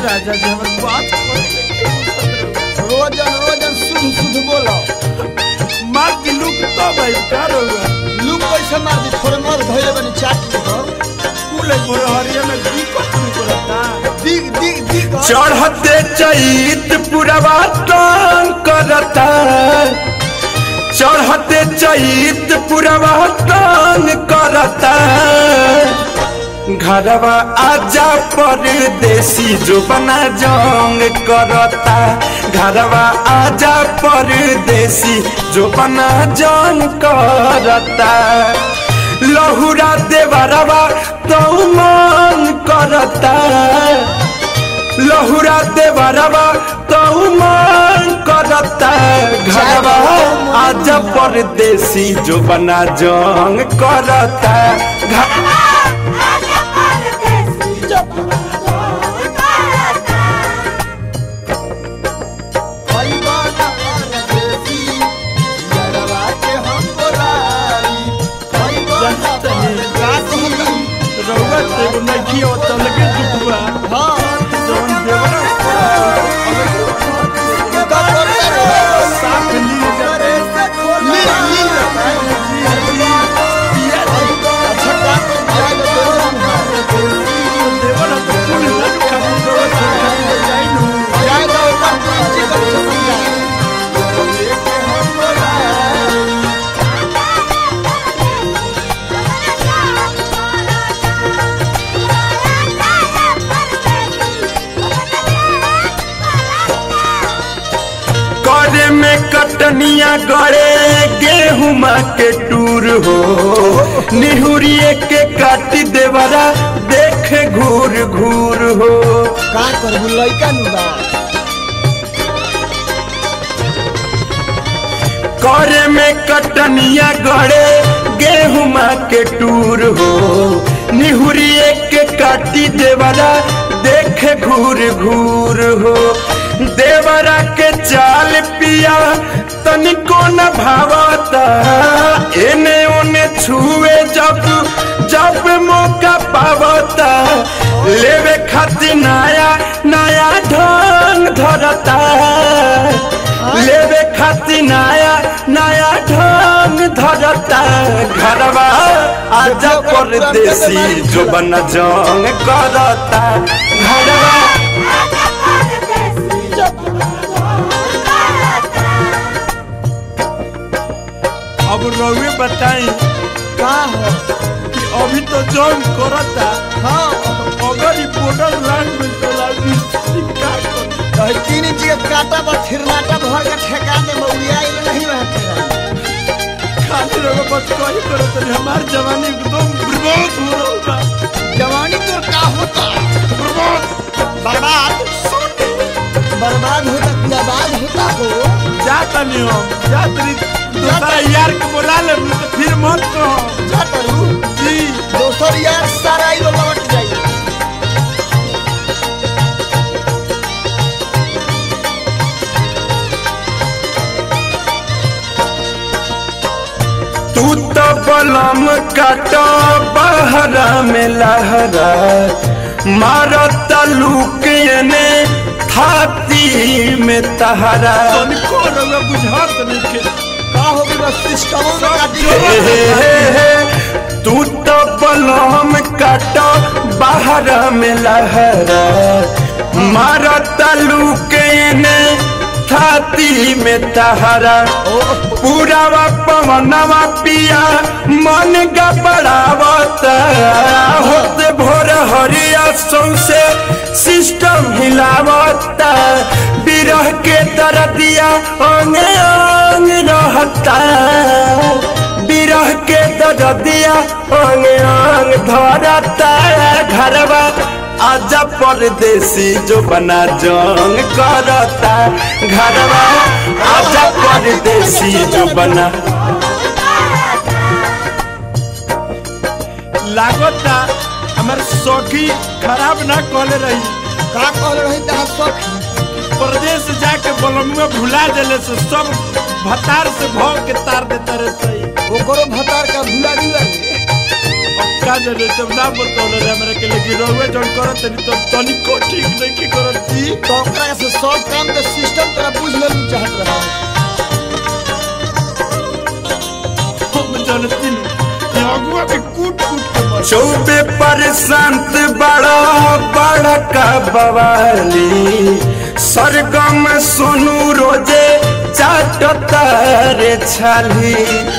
राजा जी हमर बात रोजन रोजन शुद्ध शुद्ध बोलो मार के लुक तो भाई का रहुआ लुक कैसे मार दी थोड़े मोर धैले बनी चाट पर कुल मोर हरिया में की कतन करता दिग दिग दिग चढ़ते चैत पुरवा तंग करता चढ़ते चैत पुरवा तंग करता घरवा आजा परदेसी जो बना जंग करता घरवा आजा परदेसी जो बना जंग करता लहुरा देवरवा तो मन करता लहुरा देवरवा तो मन करता घरवा आज परदेसी जो बना जंग करता घ- भाई बाना परदेसी लड़वा के हम बोलाई भाई बाना परदेसी रहुआ ते नहीं हो तो लगे दुखवा हां जवन देवरा का करते रे साफ ली करे से खोल ली ली अच्छा का तो जाए तो देवरा तो कुल लग खाती तो जाई नु जाए तो ऊपर नीचे कर सकता लेके हम बोलाई करे में कटनिया गड़े गेहूं के टूर हो निहुरिए के काटी देवरा देखे घूर घूर हो का करबू लइका नु बा करे में कटनिया गड़े गेहूं के टूर हो निहुरिए के काटी देवरा देखे घूर घूर हो देवरा के चाल पिया तनिको न भावता एने ओने छुए जब जब मौका पावता लेवे खातिर नया नया ढंग धरता लेवे खातिर नया नया ढंग धरता घरवा आजा परदेसी जो बन जंग करता घरवा अब रहुए बताई का हो कि अभी तो जंग करता हां अगर ई बॉर्डर लाइन में चला दी का कर कहीं तीन इंच के काटा पर थिरनाटा भर के ठेका दे मौलिया इले नहीं रह तेरा खाली रहो बस कही करो तो हमार जवानी एकदम बर्बाद हो रहा बा जवानी तो का होता बर्बाद बर्बाद बर्बाद होता कि आबाद होता हो जाता नहीं हम जात रही दूसरा यार के बोला ले तो फिर मत कहो जा करू जी दोसर यार सारा ही लौट जाई तू तो बलम काट बहरा में लहरा मारत लुक ने थाती में तहरा तनिको रहुआ बुझात नहीं के का हो गई बस सिस्टम में काटी हे हे हे हे, तू तो बलम काट बहरा में लहरा मारत लुक ने थाती में तहरा पूरावा पवनवा पिया मन गबड़ावत होते भोर हरिया सौसे सिस्टम हिलावत बिरह के दरदिया अंग अंग रहता बिरह के दरदिया अंग अंग धरता घरवा आजा परदेसी जो बना जंग करता घरवा आजा परदेसी जो बना लागता हमार सौखी खराब ना कहले रही का कहल रही तहां सख प्रदेश जाके बलमुआ भुला देले से सब भतार से भव के तार देता रहे सही ओकरो भतार का भुला गिला रे अब का जाने सब ना बतौले रे हमरा के लेकिन रहुए जन करत तनी तो तनी को ठीक नहीं के करत जी तो ओकरा से सब काम के सिस्टम तोरा बुझ ले चाहत रहा हम जानती नहीं अगुआ के कूट कूट के मर चौबे पर संत बड़ा बड़ा का बवाली सरगम सोनू रोजे चाटता रे छाली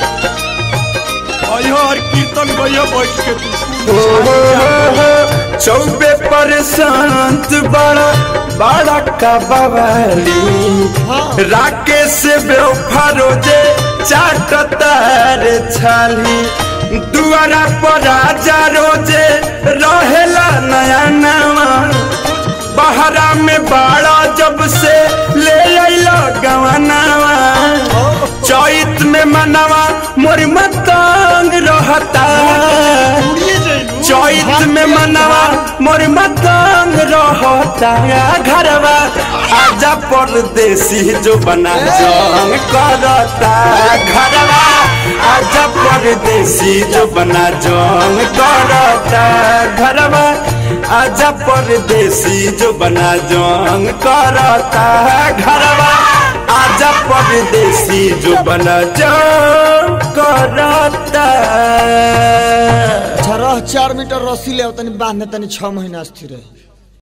अयो और कीर्तन गयो बैठ के तू ओ हो हो हो, चौबे पर संत बड़ा बड़ा का बवाली राकेश बेवफा रोजे चाटता रे छाली दुआरा पर राजा रोजे रहेला नया नवा बहरा में बाड़ा जब से ले अइला गवनावा चैत में मनवा मोर मतंग रहता उड़िए जाइलू चैत में मनवा मोर मतंग रहता घरवा आजा परदेसी जो बना जंग करता घरवा आजा परदेसी जो बना जंग करता घरवा आजा परदेसी जो बना जंग करता घरवा आजा परदेसी जो बना जंग करता अच्छा रह चार मीटर रस्सी ले तनी बांधने तनी छह महीना स्थिर रहे